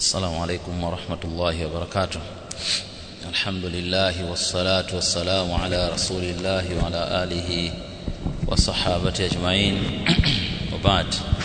السلام عليكم ورحمة الله وبركاته الحمد لله والصلاة والسلام على رسول الله وعلى آله وصحابته أجمعين وبعد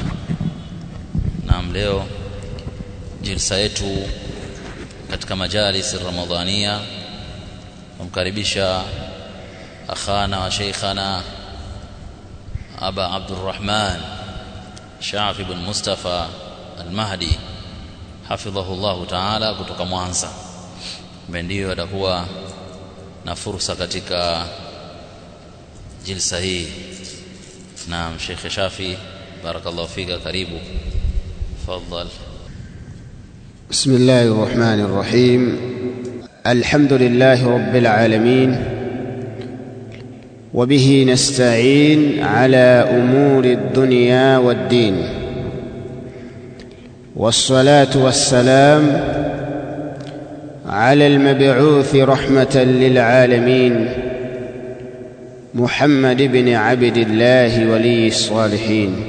naam leo jilsa yetu katika majalis ramadhania kumkaribisha akhana wa sheikhana aba abdurrahman shafi bin mustafa almahdi hafidhahu llahu taala kutoka mwanza ambaye ndiyo atakuwa na fursa katika jilsa hii naam shekhe shafi barakallahu fika karibu تفضل بسم الله الرحمن الرحيم الحمد لله رب العالمين وبه نستعين على امور الدنيا والدين والصلاه والسلام على المبعوث رحمه للعالمين محمد بن عبد الله ولي الصالحين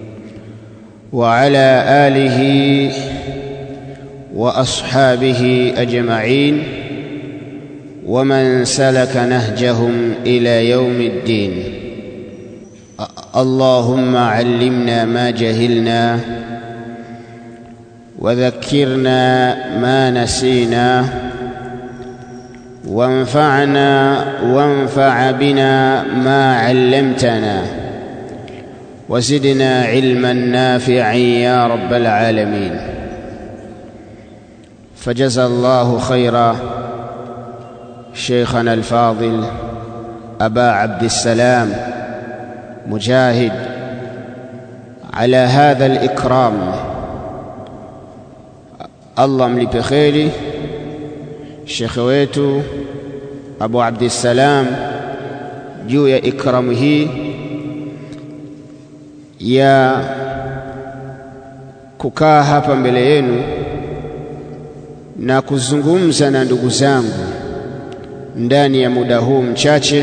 وعلى اله واصحابه اجمعين ومن سلك نهجهم الى يوم الدين اللهم علمنا ما جهلنا وذكرنا ما نسينا وانفعنا وانفع بنا ما علمتنا وزدنا علما نافعا يا رب العالمين فجزى الله خيرا شيخنا الفاضل ابا عبد السلام مجاهد على هذا الاكرام الله mlipe kheri shekhe wetu abu abdissalam juu ya ikramu hii ya kukaa hapa mbele yenu na kuzungumza na ndugu zangu ndani ya muda huu mchache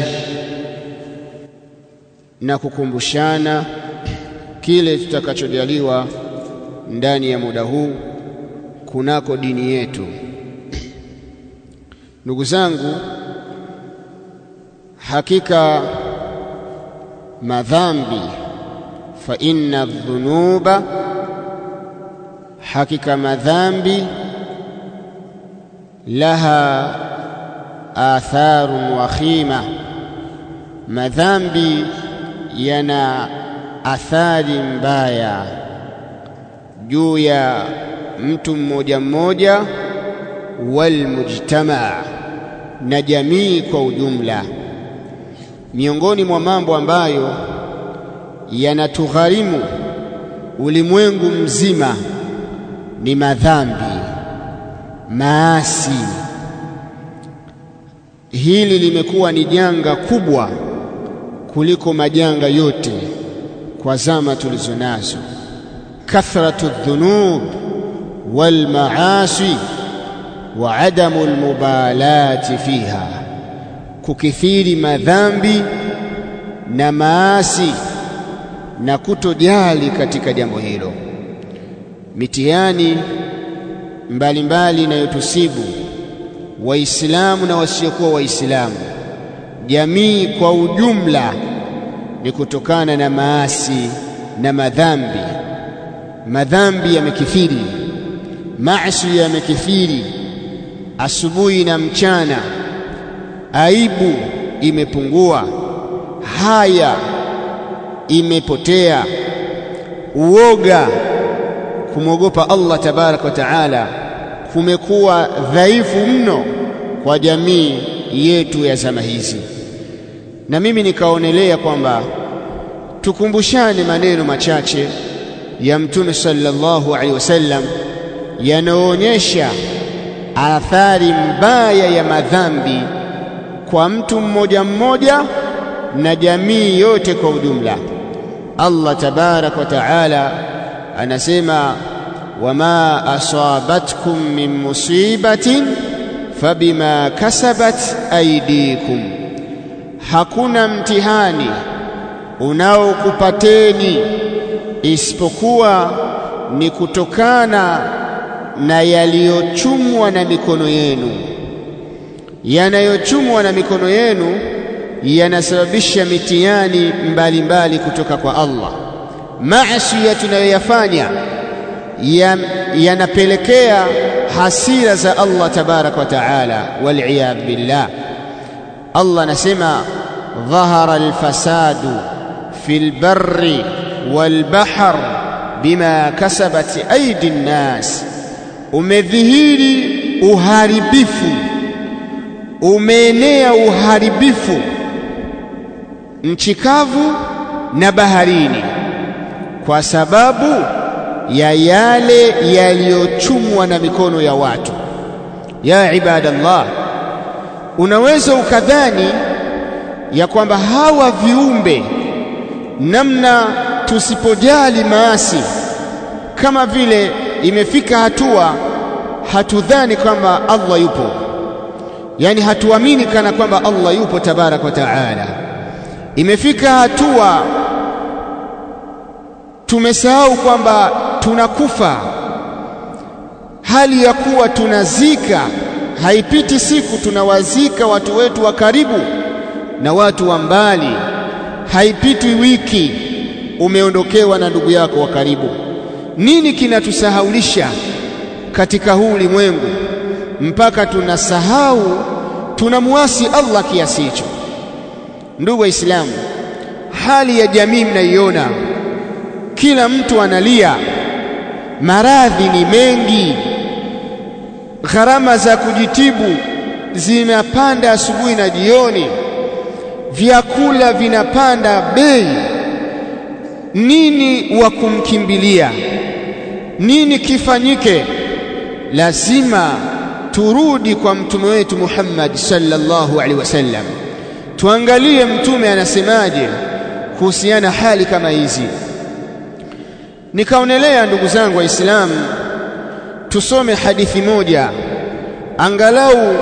na kukumbushana kile tutakachojaliwa ndani ya muda huu kunako dini yetu. Ndugu zangu, hakika madhambi fa inna dhunuba, hakika madhambi laha atharun wakhima, madhambi yana athari mbaya juu ya mtu mmoja mmoja, walmujtamaa, na jamii kwa ujumla. Miongoni mwa mambo ambayo yanatugharimu ulimwengu mzima ni madhambi, maasi. Hili limekuwa ni janga kubwa kuliko majanga yote kwa zama tulizo nazo. Kathratu dhunub walmaasi wa adamu almubalati fiha, kukithiri madhambi na maasi na kutojali katika jambo hilo. Mitihani mbalimbali inayotusibu Waislamu na wasiokuwa Waislamu, jamii kwa ujumla, ni kutokana na maasi na madhambi. Madhambi yamekithiri, maasi yamekithiri, asubuhi na mchana. Aibu imepungua, haya imepotea, uoga, kumwogopa Allah tabaraka wa taala kumekuwa dhaifu mno kwa jamii yetu ya zama hizi, na mimi nikaonelea kwamba tukumbushane maneno machache ya Mtume sallallahu alaihi wasallam yanayoonyesha athari mbaya ya madhambi kwa mtu mmoja mmoja na jamii yote kwa ujumla. Allah tabaraka wa taala anasema wama asabatkum min musibatin fabima kasabat aydikum, hakuna mtihani unaokupateni isipokuwa ni kutokana na yaliyochumwa na mikono yenu. Yanayochumwa na mikono yenu yanasababisha mitihani mbalimbali kutoka kwa Allah. Maasi tunayoyafanya yanapelekea hasira za Allah tabaraka wa taala, waliyadhu billah. Allah anasema dhahara alfasadu fi lbarri walbahr bima kasabat aidi nnas, umedhihiri uharibifu, umeenea uharibifu nchi kavu na baharini, kwa sababu ya yale yaliyochumwa na mikono ya watu. Ya ibadallah, unaweza ukadhani ya kwamba hawa viumbe namna tusipojali maasi, kama vile imefika hatua hatudhani kwamba Allah yupo, yaani hatuamini kana kwamba Allah yupo tabaraka wa taala. Imefika hatua tumesahau kwamba tunakufa, hali ya kuwa tunazika. Haipiti siku tunawazika watu wetu wa karibu na watu wa mbali. Haipiti wiki umeondokewa na ndugu yako wa karibu. Nini kinatusahaulisha katika huu ulimwengu mpaka tunasahau tunamwasi Allah kiasi hicho? Ndugu Waislamu, hali ya jamii mnaiona, kila mtu analia, maradhi ni mengi, gharama za kujitibu zinapanda asubuhi na jioni, vyakula vinapanda bei. Nini wa kumkimbilia? Nini kifanyike? Lazima turudi kwa mtume wetu Muhammad sallallahu alaihi wasallam, tuangalie mtume anasemaje kuhusiana hali kama hizi. Nikaonelea ndugu zangu Waislamu, tusome hadithi moja angalau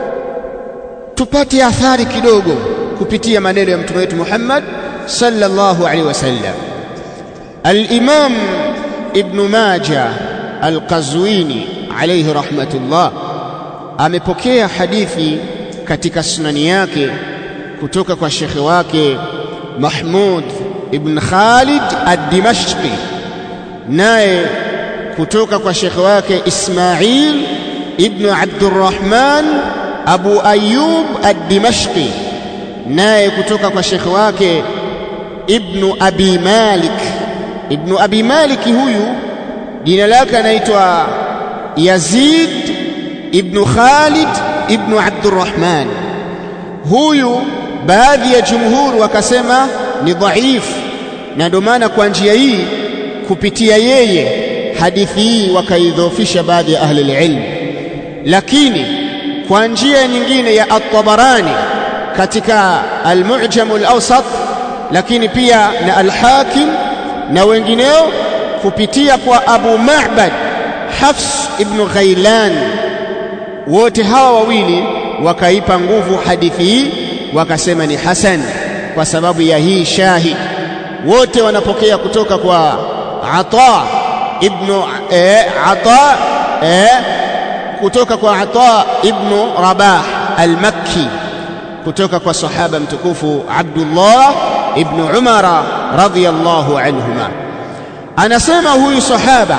tupate athari kidogo kupitia maneno ya mtume wetu Muhammad sallallahu alaihi wasallam. Al-Imam Ibn Majah Al-Qazwini alayhi rahmatullah amepokea hadithi katika sunani yake kutoka kwa shekhe wake Mahmud ibn Khalid ad-Dimashqi, naye kutoka kwa shekhe wake Ismail ibn Abdurrahman Abu Ayyub ad-Dimashqi, naye kutoka kwa shekhe wake Ibn Abi Malik. Ibn Abi Malik huyu jina lake anaitwa Yazid ibn Khalid ibn Abdurrahman. Huyu baadhi ya jumhuri wakasema ni dhaifu, na ndio maana kwa njia hii kupitia yeye hadithi hii wakaidhoofisha baadhi ya ahli ilm, lakini kwa njia nyingine ya At-Tabarani katika Al-Mu'jam Al-Awsat, lakini pia na Al-Hakim na wengineo kupitia kwa Abu Ma'bad Hafs ibn Ghailan, wote hawa wawili wakaipa nguvu hadithi hii, wakasema ni hasan kwa sababu ya hii shahid. Wote wanapokea kutoka kwa Ata ibn eh, Ata eh, kutoka kwa Ata ibn Rabah al-Makki kutoka kwa sahaba mtukufu Abdullah ibn Umara radhiyallahu anhuma, anasema huyu sahaba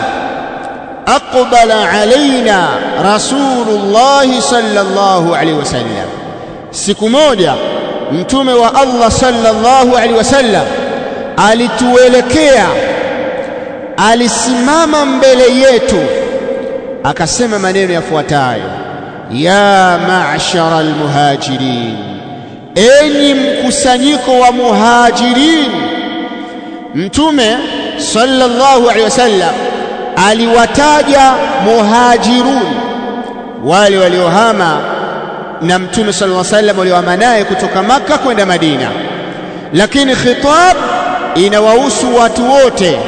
aqbala alaina Rasulullahi sallallahu alaihi wasallam, siku moja mtume wa Allah sallallahu alaihi wasallam alituelekea, alisimama mbele yetu, akasema maneno yafuatayo: ya ma'shara almuhajirin, enyi mkusanyiko wa muhajirin. Mtume sallallahu alaihi wasallam aliwataja muhajirun, wale waliohama na mtume sallallahu alaihi wasallam waliohama naye kutoka Makka kwenda Madina, lakini khitab inawahusu watu wote.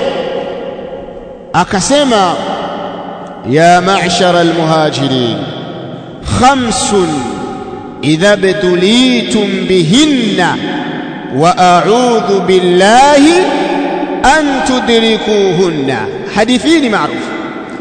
Akasema ya ma'shara almuhajirin khamsun idha btulitum bihinna wa a'udhu billahi an tudrikuhunna. Hadithi hii ni maarufu.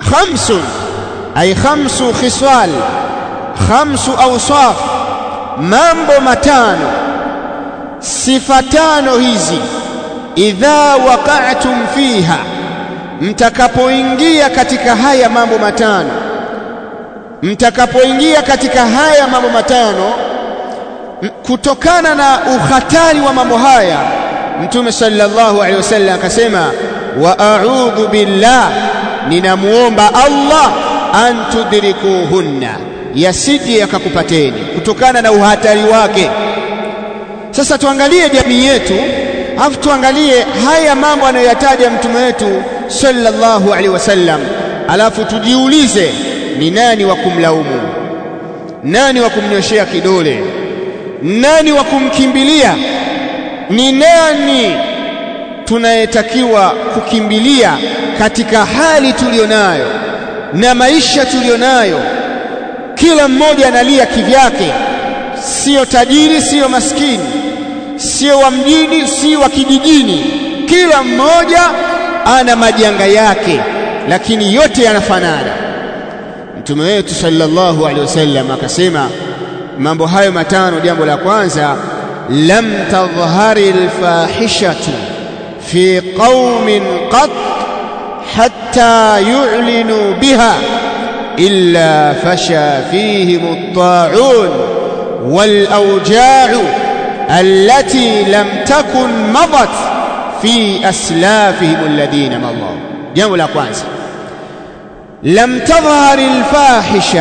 khamsun ay khamsu khisal khamsu awsaf mambo matano sifa tano hizi idha waqa'tum fiha mtakapoingia katika haya mambo matano mtakapoingia katika haya mambo matano kutokana na uhatari wa mambo haya mtume sallallahu alaihi wasallam akasema wa a'udhu billah ninamuomba Allah an tudrikuhunna yasije yakakupateni kutokana na uhatari wake sasa tuangalie jamii yetu afu tuangalie haya mambo anayoyataja mtume wetu sallallahu alaihi wasallam alafu tujiulize ni nani wa kumlaumu nani wa kumnyoshea kidole nani wa kumkimbilia ni nani tunayetakiwa kukimbilia katika hali tulionayo na maisha tulionayo kila mmoja analia kivyake sio tajiri sio maskini sio wa mjini sio wa kijijini kila mmoja ana majanga yake lakini yote yanafanana mtume wetu sallallahu alaihi wasallam akasema mambo hayo matano jambo la kwanza lam tadhhari alfahishatu fi qaumin qat hatta yu'linu biha illa fasha fihim at-ta'un wal awja'u allati lam takun madat fi aslafihim alladhina madaw jambo la kwanza lam tadhhari alfahisha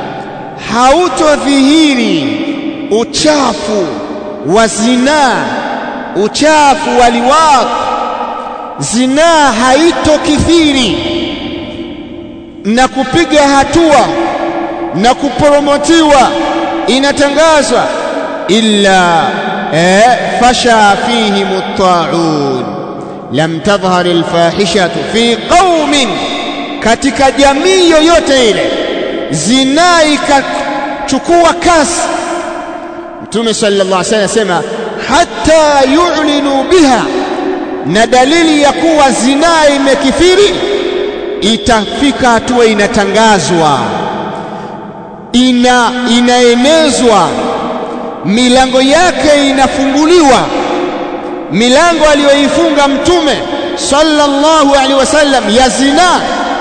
hautodhihiri uchafu wa zinaa uchafu wa liwaq zinaa haitokithiri na kupiga hatua na kuporomotiwa inatangazwa illa eh, fasha fihim at-ta'un lam tadhhar al-fahishatu fi qaumin katika jamii yoyote ile zinaa ikachukua kasi Mtume sallallahu alaihi wasallam asema hata yu'linu biha na dalili ya kuwa zinaa imekithiri itafika hatua inatangazwa ina inaenezwa milango yake inafunguliwa milango aliyoifunga mtume sallallahu alaihi wasallam ya zinaa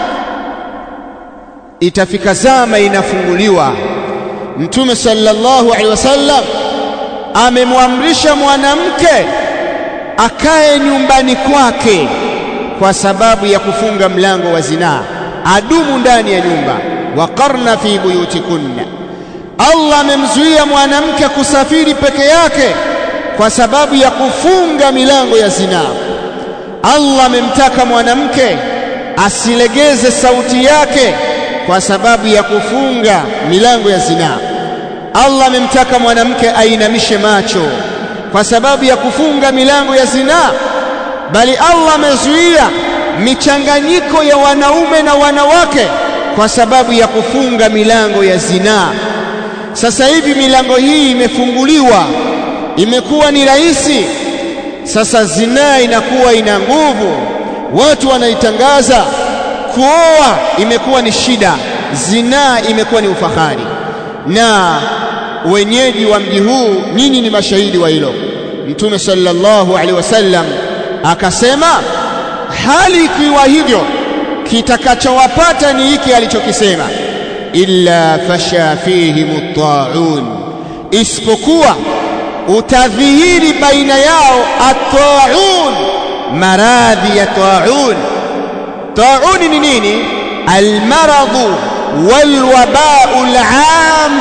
itafika zama inafunguliwa mtume sallallahu alaihi wasallam amemwamrisha mwanamke akae nyumbani kwake kwa sababu ya kufunga mlango wa zinaa adumu ndani ya nyumba waqarna fi buyutikunna Allah amemzuia mwanamke kusafiri peke yake kwa sababu ya kufunga milango ya zinaa Allah amemtaka mwanamke asilegeze sauti yake kwa sababu ya kufunga milango ya zinaa Allah amemtaka mwanamke ainamishe macho kwa sababu ya kufunga milango ya zinaa bali Allah amezuia michanganyiko ya wanaume na wanawake kwa sababu ya kufunga milango ya zinaa sasa hivi milango hii imefunguliwa imekuwa ni rahisi sasa zinaa inakuwa ina nguvu watu wanaitangaza kuoa imekuwa ni shida zinaa imekuwa ni ufahari na wenyeji wa mji huu nyinyi ni mashahidi wa hilo mtume sallallahu alaihi wasallam akasema hali ikiwa hivyo kitakachowapata ni hiki alichokisema illa fasha fihim at-ta'un isipokuwa utadhihiri baina yao at-ta'un maradhi ya ta'un ta'un ni nini al-maradu wal-waba'u al-'am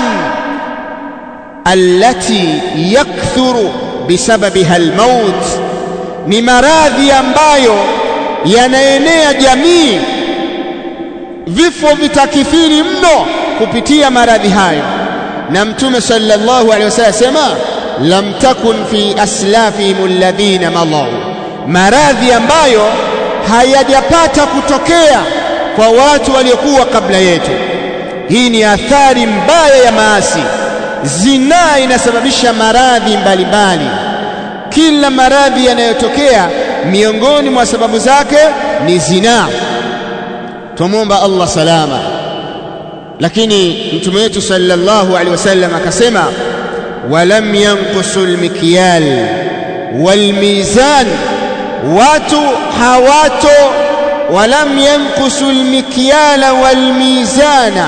allati yakthuru bisababiha al-maut ni maradhi ambayo yanaenea jamii vifo vitakithiri mno kupitia maradhi hayo na mtume sallallahu alaihi wasallam sema lam takun fi aslafihim alladhina madaw maradhi ambayo hayajapata kutokea kwa watu waliokuwa kabla yetu hii ni athari mbaya ya maasi zinaa inasababisha maradhi mbalimbali kila maradhi yanayotokea miongoni mwa sababu zake ni zinaa twamwomba Allah salama lakini mtume wetu sallallahu alaihi wasallam akasema walam yanqusu almikyal walmizan watu hawato walam yanqusu almikyala walmizana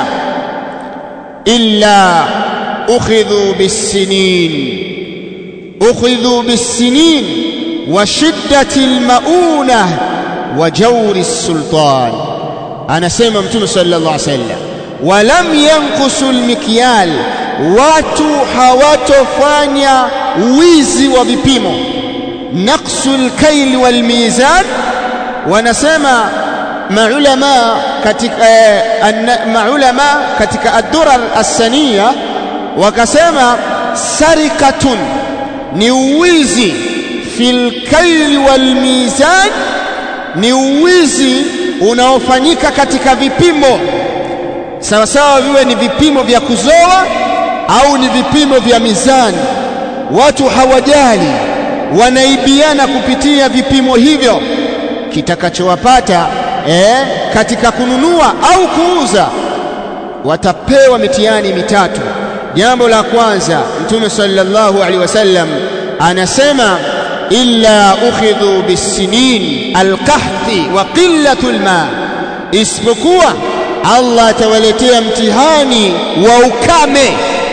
illa ukhidhu bisinin ukhidhu bisinin wa shiddati almauna wa jawri السلطان anasema mtume sallallahu alaihi wasallam walam yanqusu almikyal watu hawatofanya wizi wa vipimo naqsu alkayl walmizan wanasema maulama katika eh, maulama katika ad-durar as-saniya wakasema sarikatun ni uwizi fil kayl wal mizan ni uwizi unaofanyika katika vipimo sawa sawa viwe ni vipimo vya kuzoa au ni vipimo vya mizani watu hawajali wanaibiana kupitia vipimo hivyo kitakachowapata eh, katika kununua au kuuza watapewa mitihani mitatu jambo la kwanza mtume sallallahu alaihi wasallam anasema illa ukhidhu bisinin alqahti wa qillatu alma isipokuwa Allah atawaletea mtihani wa ukame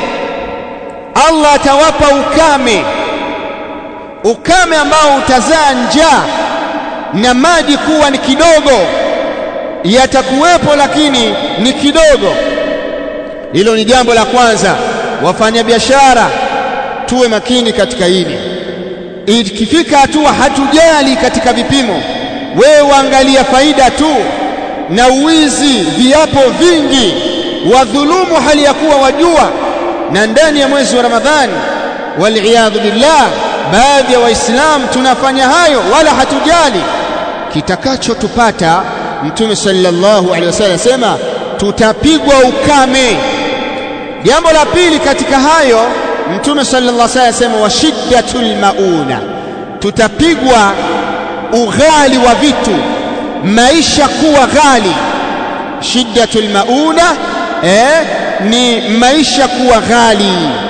Allah atawapa ukame ukame ambao utazaa njaa na maji kuwa ni kidogo yatakuwepo lakini ni kidogo hilo ni jambo la kwanza wafanyabiashara tuwe makini katika hili ikifika hatua hatujali katika vipimo wewe waangalia faida tu na uwizi viapo vingi wadhulumu hali ya kuwa wajua na ndani ya mwezi wa Ramadhani waliyadhu billah baadhi ya waislamu tunafanya hayo wala hatujali kitakachotupata mtume sallallahu alaihi wasallam sema tutapigwa ukame jambo la pili katika hayo mtume sallallahu alaihi wasallam sema wa shiddatul mauna tutapigwa ughali wa vitu maisha kuwa ghali shiddatul mauna eh, ni maisha kuwa ghali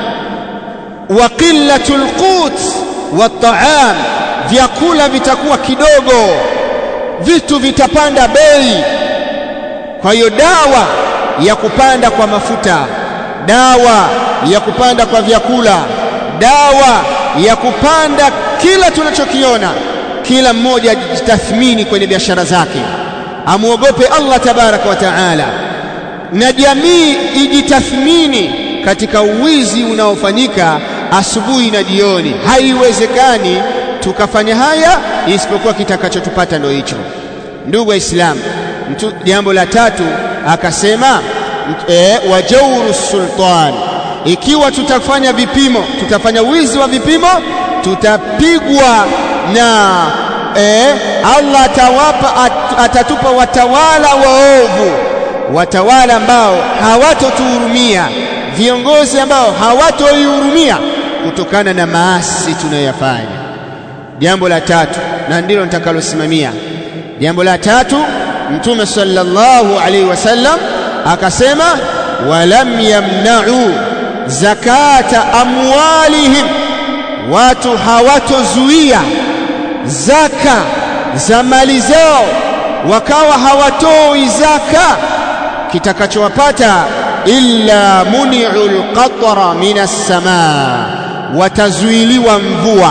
wa qillatul qut wa ta'am vyakula vitakuwa kidogo vitu vitapanda bei kwa hiyo dawa ya kupanda kwa mafuta dawa ya kupanda kwa vyakula dawa ya kupanda kila tunachokiona kila mmoja ajitathmini kwenye biashara zake amuogope Allah tabaraka wa taala na jamii ijitathmini katika uwizi unaofanyika asubuhi na jioni haiwezekani tukafanya haya isipokuwa kitakachotupata ndio hicho ndugu waislamu jambo la tatu akasema e, wa jauru sultan ikiwa tutafanya vipimo tutafanya wizi wa vipimo tutapigwa na e, Allah atawapa at, atatupa watawala waovu watawala ambao hawatotuhurumia viongozi ambao hawatoihurumia kutokana na maasi tunayoyafanya jambo la tatu na ndilo nitakalosimamia jambo la tatu mtume sallallahu alaihi wasallam akasema walam yamna'u zakata amwalihim watu hawatozuia zaka za mali zao wakawa hawatoi zaka kitakachowapata illa muni'ul qatra minas samaa watazuiliwa mvua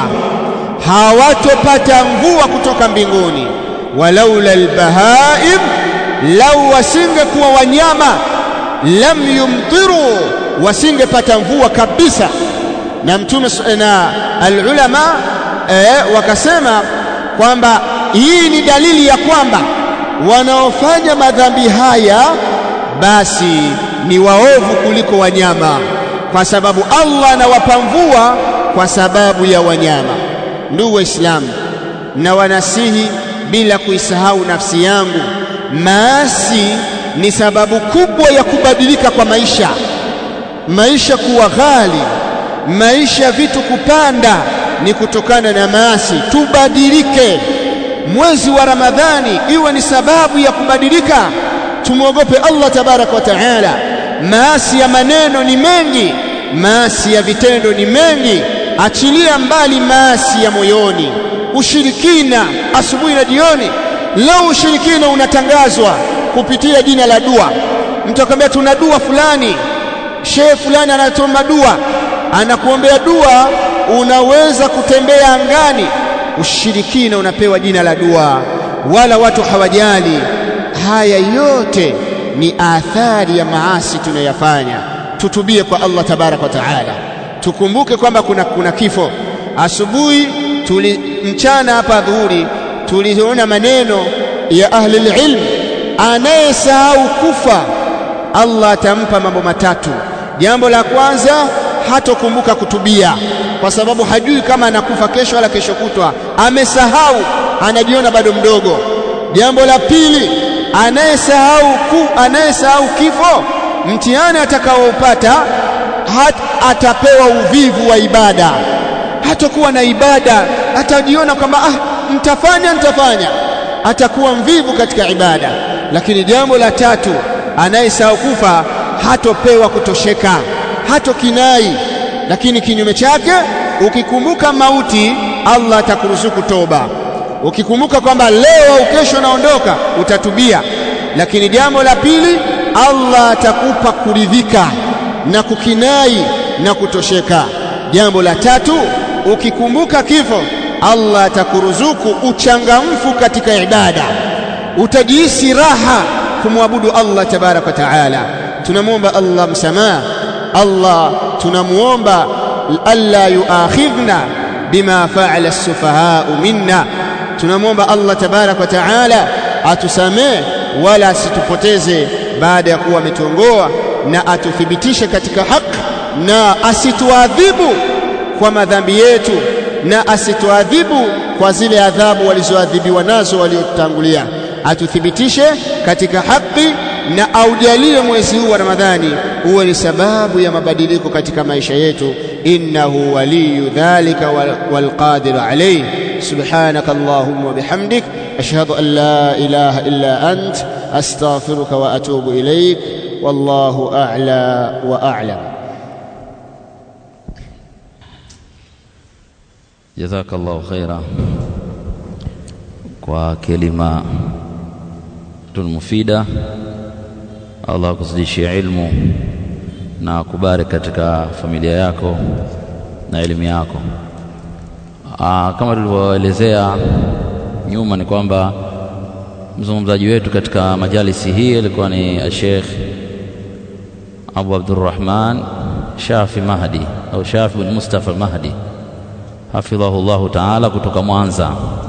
hawatopata mvua kutoka mbinguni walaula albahaim lau wasingekuwa wanyama lam yumtiru wasingepata mvua kabisa na mtume na alulama eh, wakasema kwamba hii ni dalili ya kwamba wanaofanya madhambi haya basi ni waovu kuliko wanyama kwa sababu Allah anawapa mvua kwa sababu ya wanyama ndugu waislamu na wanasihi bila kuisahau nafsi yangu maasi ni sababu kubwa ya kubadilika kwa maisha maisha kuwa ghali maisha vitu kupanda ni kutokana na maasi tubadilike mwezi wa ramadhani iwe ni sababu ya kubadilika tumwogope Allah tabaraka wa taala maasi ya maneno ni mengi maasi ya vitendo ni mengi achilia mbali maasi ya moyoni ushirikina asubuhi na jioni leo ushirikina unatangazwa kupitia jina la dua mtu akwambia tuna dua fulani shehe fulani anatoa dua anakuombea dua unaweza kutembea angani ushirikina unapewa jina la dua wala watu hawajali haya yote ni athari ya maasi tunayafanya tutubie kwa Allah tabaraka wa taala tukumbuke kwamba kuna, kuna kifo asubuhi tuli mchana hapa dhuhuri tuliona maneno ya ahli ilm anayesahau kufa Allah atampa mambo matatu jambo la kwanza hatokumbuka kutubia kwa sababu hajui kama anakufa kesho wala kesho kutwa amesahau anajiona bado mdogo jambo la pili anayesahau ku anayesahau kifo mtihani atakaoupata hat, atapewa uvivu wa ibada hatakuwa na ibada atajiona kwamba ah mtafanya nitafanya atakuwa mvivu katika ibada lakini jambo la tatu anayesahau kufa hatopewa kutosheka hatokinai lakini kinyume chake ukikumbuka mauti Allah atakuruzuku toba ukikumbuka kwamba leo au kesho naondoka utatubia lakini jambo la pili Allah atakupa kuridhika na kukinai na kutosheka jambo la tatu ukikumbuka kifo Allah atakuruzuku uchangamfu katika ibada utajihisi raha kumwabudu Allah tabaraka wa taala tunamwomba Allah msamaha Allah tunamuomba alla yuakhidhna bima fa'ala as-sufahaa minna tunamwomba Allah tabaraka wa taala atusamee wala asitupoteze baada ya kuwa ametuongoa na atuthibitishe katika haki na asituadhibu kwa madhambi yetu na asituadhibu kwa zile adhabu walizoadhibiwa nazo waliotangulia atuthibitishe katika haki na aujalie mwezi huu wa Ramadhani uwe ni sababu ya mabadiliko katika maisha yetu innahu waliyu dhalika walqadiru alayhi subhanaka allahumma wa bihamdik ashhadu an la ilaha illa ant astaghfiruka wa atubu ilayk wallahu a'la wa a'lam jazakallahu khaira kwa kelima mufida Allah akuzidishie ilmu na akubariki katika familia yako na elimu yako. Aa, kama tulivyoelezea nyuma ni kwamba mzungumzaji wetu katika majalisi hii alikuwa ni Sheikh Abu Abdurrahman Shafi Mahdi au Shafi bin Mustafa Mahdi hafidhahu Allahu taala kutoka Mwanza.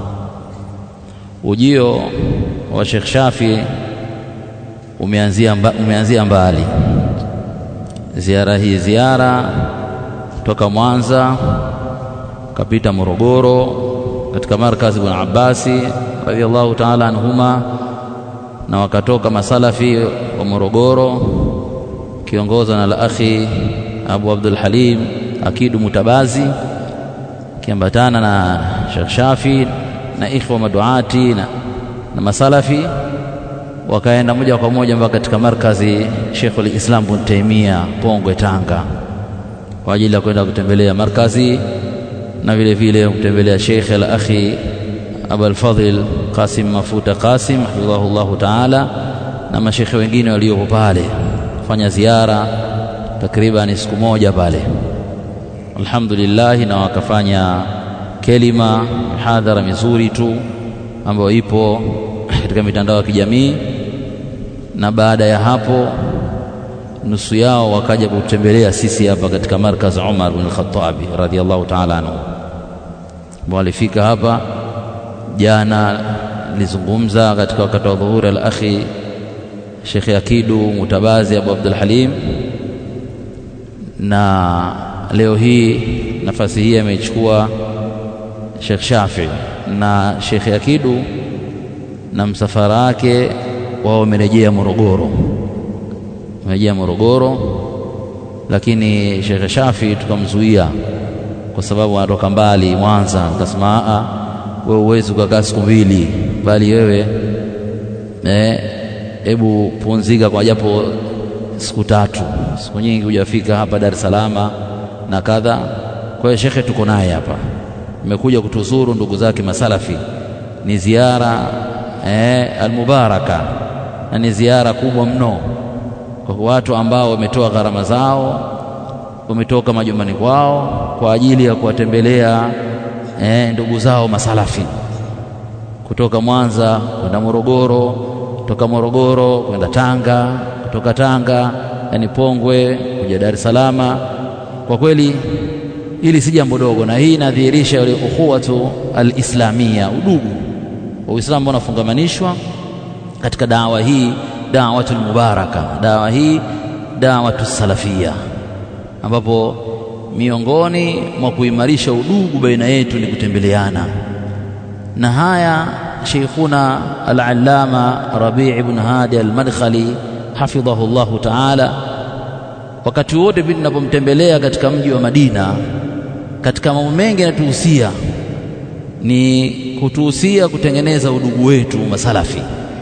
Ujio wa Sheikh Shafi umeanzia, mba, umeanzia mbali. Ziara hii ziara toka Mwanza kapita Morogoro katika markazi Ibn Abbasi radhiallahu taala anhuma, na wakatoka masalafi wa Morogoro kiongozwa na al-akhi Abu Abdul Halim Akidu Mutabazi kiambatana na Sheikh Shafi na ikhwa maduati na, na masalafi wakaenda moja kwa moja mpaka katika markazi Sheikh al-Islam Ibn Taymiyyah Pongwe Tanga kwa ajili ya kwenda kutembelea markazi na vile vile kutembelea Sheikh al-akhi Abu al-Fadhil Qasim Mafuta Qasim hafidhahullahu ta'ala na mashekhe wengine waliopo pale fanya ziara takriban siku moja pale alhamdulillah na wakafanya kelima hadhara mizuri tu ambayo ipo katika mitandao ya kijamii na baada ya hapo nusu yao wakaja kutembelea sisi hapa katika markaz Umar bin Khattabi radhiallahu ta'ala anhu walifika hapa jana nilizungumza katika wakati wa dhuhuri al-akhi Sheikh Akidu Mutabazi Abu Abdul Halim na leo hii nafasi hii ameichukua Sheikh Shafi na Sheikh Akidu na msafara wake wao wamerejea Morogoro, wamerejea Morogoro, lakini Sheikh Shafi tukamzuia kwa sababu anatoka mbali Mwanza. Nikasema a wewe huwezi ukakaa siku mbili, bali wewe eh, hebu pumzika kwa japo siku tatu, siku nyingi hujafika hapa Dar es Salaam na kadha. Kwa hiyo shekhe tuko naye hapa, imekuja kutuzuru ndugu zake masalafi. Ni ziara eh, almubaraka na ni ziara kubwa mno kwa watu ambao wametoa gharama zao, wametoka majumbani kwao kwa ajili ya kuwatembelea eh, ndugu zao masalafi kutoka Mwanza kwenda Morogoro, kutoka Morogoro kwenda Tanga, kutoka Tanga yani Pongwe kuja Dar es Salaam. Kwa kweli hili si jambo dogo, na hii inadhihirisha ile ukhuwatu alislamia, udugu wa Uislamu ambao unafungamanishwa katika dawa hii, dawatul mubaraka, dawa hii dawatu salafia, ambapo miongoni mwa kuimarisha udugu baina yetu ni kutembeleana na haya Sheikhuna Al-Allama Rabi' ibn Hadi Al-Madkhali hafidhahu Allahu Ta'ala, wakati wote pindi tunapomtembelea katika mji wa Madina, katika mambo mengi yanatuhusia ni kutuhusia kutengeneza udugu wetu masalafi,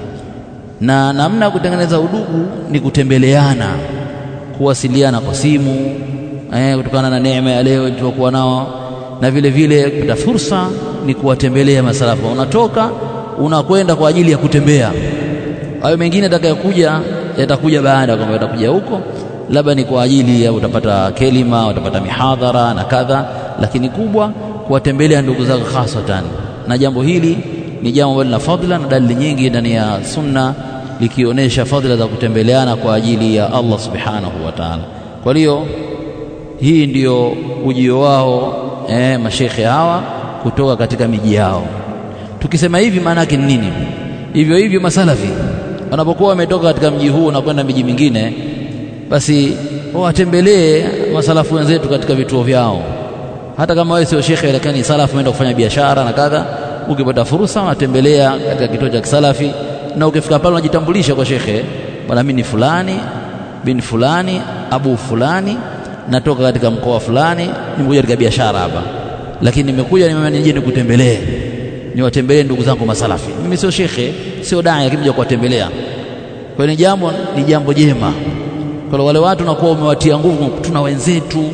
na namna ya kutengeneza udugu ni kutembeleana, kuwasiliana kwa simu eh, kutokana na neema ya leo tuliokuwa nao na vile vile kupata fursa ni kuwatembelea masalafu. Unatoka unakwenda kwa ajili ya kutembea. Hayo mengine atakayokuja yatakuja baada, kwamba yatakuja huko labda ni kwa ajili ya utapata kelima, utapata mihadhara na kadha, lakini kubwa kuwatembelea ndugu zako hasatan. Na jambo hili ni jambo ambalo lina fadhila na dalili nyingi ndani ya sunna likionyesha fadhila za kutembeleana kwa ajili ya Allah subhanahu wa ta'ala. Kwa hiyo hii ndiyo ujio wao eh, mashekhe hawa kutoka katika miji yao. Tukisema hivi maana yake ni nini? Hivyo hivyo masalafi wanapokuwa wametoka katika mji huu na kwenda miji mingine, basi watembelee masalafu wenzetu katika vituo vyao. Hata kama wewe sio shekhe, lakini salafu umeenda kufanya biashara na kadha, ukipata fursa unatembelea katika kituo cha kisalafi, na ukifika pale unajitambulisha kwa shekhe, bwana, mimi ni fulani bin fulani abu fulani natoka katika mkoa fulani, nimekuja katika biashara hapa, lakini nimekuja nimeona nije nikutembelee, niwatembelee ndugu zangu masalafi. Mimi sio shekhe, sio dai, lakini kuja kuwatembelea. Kwa hiyo ni jambo ni jambo jema. Kwa wale watu nakuwa umewatia nguvu, tuna wenzetu,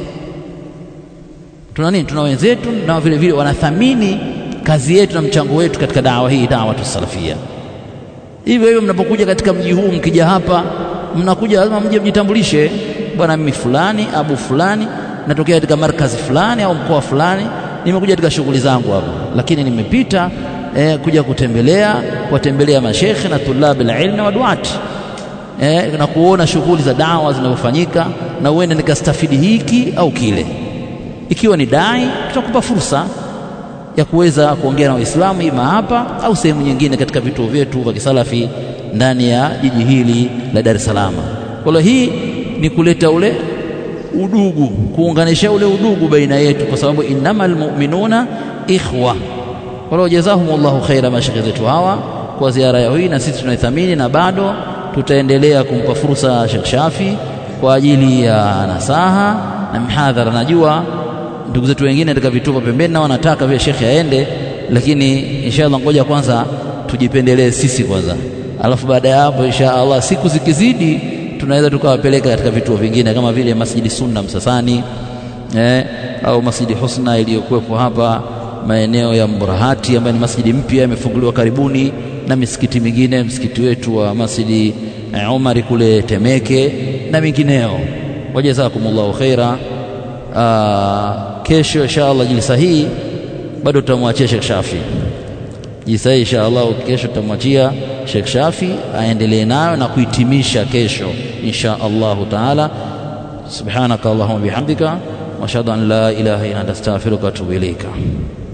tuna nini, tuna wenzetu na vile vile wanathamini kazi yetu na mchango wetu katika dawa hii, dawa tusalafia. Hivyo hivyo mnapokuja katika mji huu, mkija hapa, mnakuja lazima mje mjitambulishe bwana mimi fulani abu fulani natokea katika markazi fulani au mkoa fulani, nimekuja katika shughuli zangu hapa, lakini nimepita eh, kuja kutembelea kuwatembelea mashekhe na tulabi alilmi na waduati eh, na kuona shughuli za dawa zinavyofanyika, na uende nikastafidi hiki au kile. Ikiwa ni dai, tutakupa fursa ya kuweza kuongea na Waislamu ima hapa au sehemu nyingine katika vituo vyetu vya kisalafi ndani ya jiji hili la Dar es Salaam. Kwa hiyo hii ni kuleta ule udugu, kuunganisha ule udugu baina yetu, kwa sababu innamal mu'minuna ikhwa. Kwa hiyo jazahumullahu khaira mashekhe zetu hawa kwa ziara yao hii, na sisi tunaithamini na bado tutaendelea kumpa fursa Sheikh Shafi kwa ajili ya nasaha na mihadhara. Najua ndugu zetu wengine katika vituo pembeni na wanataka vile shekhe aende, lakini inshallah, ngoja kwanza tujipendelee sisi kwanza, alafu baada ya hapo insha Allah siku zikizidi tunaweza tukawapeleka katika vituo vingine kama vile Masjidi Sunna Msasani eh, au Masjidi Husna iliyokuwepo hapa maeneo ya Mburahati ambayo ni masjidi mpya imefunguliwa karibuni, na misikiti mingine, msikiti wetu wa Masjidi eh, Umari kule Temeke na mingineo. Wajazakumullahu khaira. Kesho inshallah jilsa hii bado tutamwachia Sheikh Shafi jilsa hii inshallah, kesho tutamwachia Sheikh Shafi aendelee nayo na kuhitimisha kesho insha Allahu taala. Subhanaka Allahumma bihamdika wa ashhadu an la ilaha illa anta astaghfiruka wa atubu ilaika.